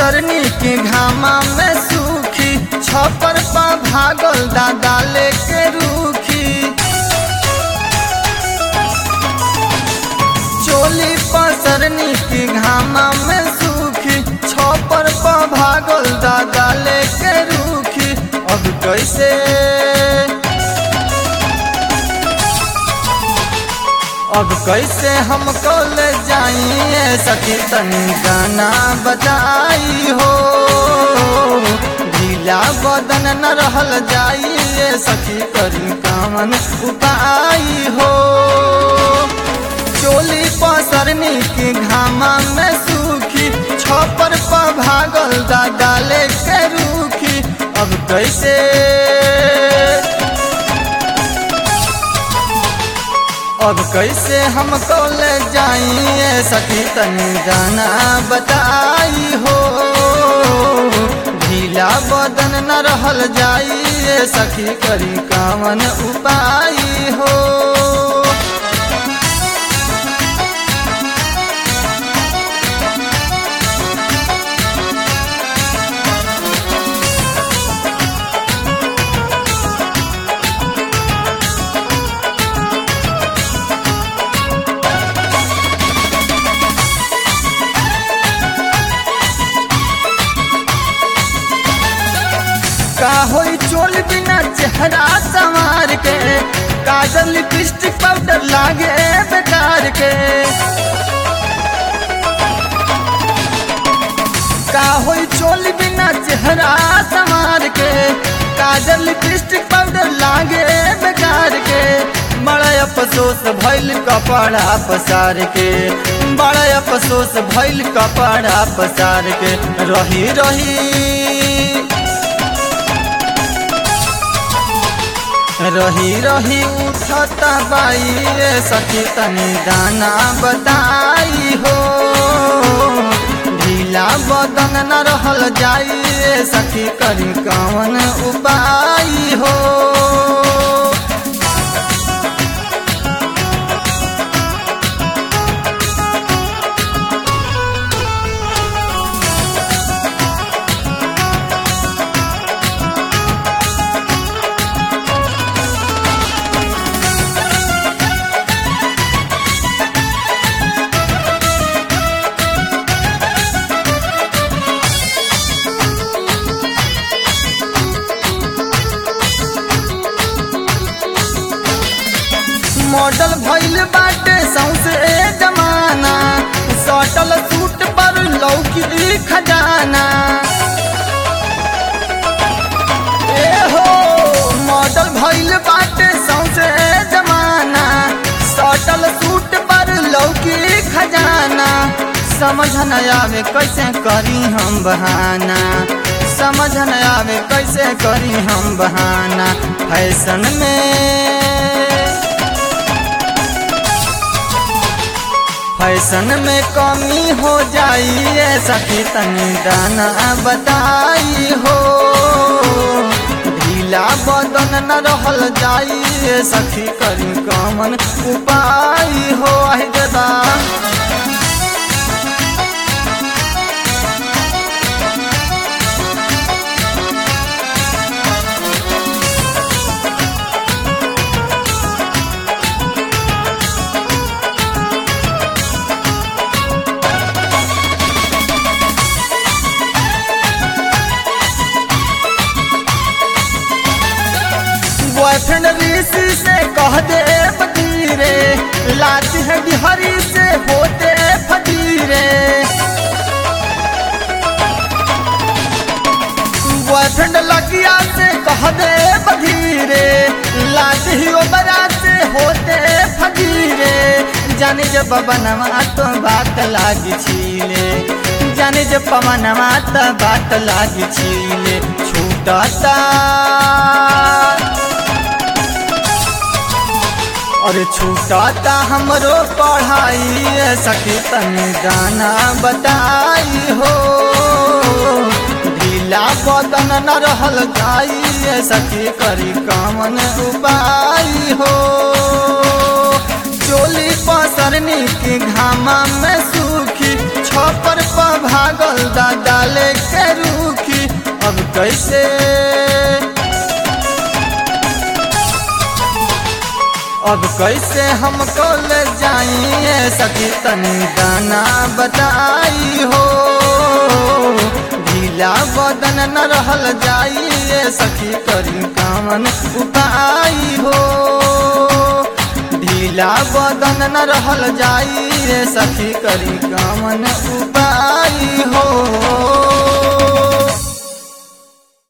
पसरनी के घामा में सूखी छपर पा भागल दादा लेके रूखी चोली पसरनी के घामा में सूखी छपर पा भागल दादा लेके रूखी अब कैसे अब कैसे हम कल जाइए सखी तनी गाना बताई हो ढीला बदन न रहल जाइए सखी करी कामन उपाई हो चोली पसरनी के घामा में सूखी छपर पर भागल दादा लेके रूखी अब कैसे अब कैसे हम कल जाइए सखी तनी गाना बताई हो ढीला बदन न रहल जाइए सखी करी कामन उपाई हो का होई चोल बिना चेहरा संवार के काजल लिपस्टिक पाउडर लागे बेकार के का होई चोल बिना चेहरा संवार के काजल लिपस्टिक पाउडर लागे बेकार के बड़ा अफसोस भइल कपड़ा पसार के बड़ा अफसोस भइल कपड़ा पसार के रही रही रही रही उठता बाई रे सखी तनी दाना बताई हो ढीला बदन न रहल जाई रे सखी करी कवन उपाय हो मॉडल भइल बाटे सौसे जमाना सटल सूट पर लौकी खजाना ए हो मॉडल भइल बाटे सौसे जमाना सटल सूट पर लौकी खजाना समझ न आवे कैसे करी हम बहाना समझ न आवे कैसे करी हम बहाना फैशन में फैशन में कमी हो जाई सखी तनी दाना बताई हो ढीला बदन न रहल जाई सखी करी कमन उपाय हो आहि दादा बॉयफ्रेंड ऋषि से कह दे फकीरे लाती है बिहारी से होते फकीरे बॉयफ्रेंड लगिया से कह दे बधीरे लाती ही ओबरा से होते फकीरे जाने जब बनवा तो बात लागी छीले जाने जब पवनवा तो बात लागी छीले छूटता और छूटता हमरो पढ़ाई सखी तनी गाना बताई हो ढीला बदन न रहल जाई सखी करी कामन उपाय हो चोली पसरनी के घामा में सूखी छ पर पा भागल दादा लेके रूखी अब कैसे अब कैसे हमको ले जाइए सखी तनी गाना बताई हो ढीला बदन न रहल जाइए सखी करी कामन उपाय हो ढीला बदन न रहल जाइए सखी करी कामन उपाय हो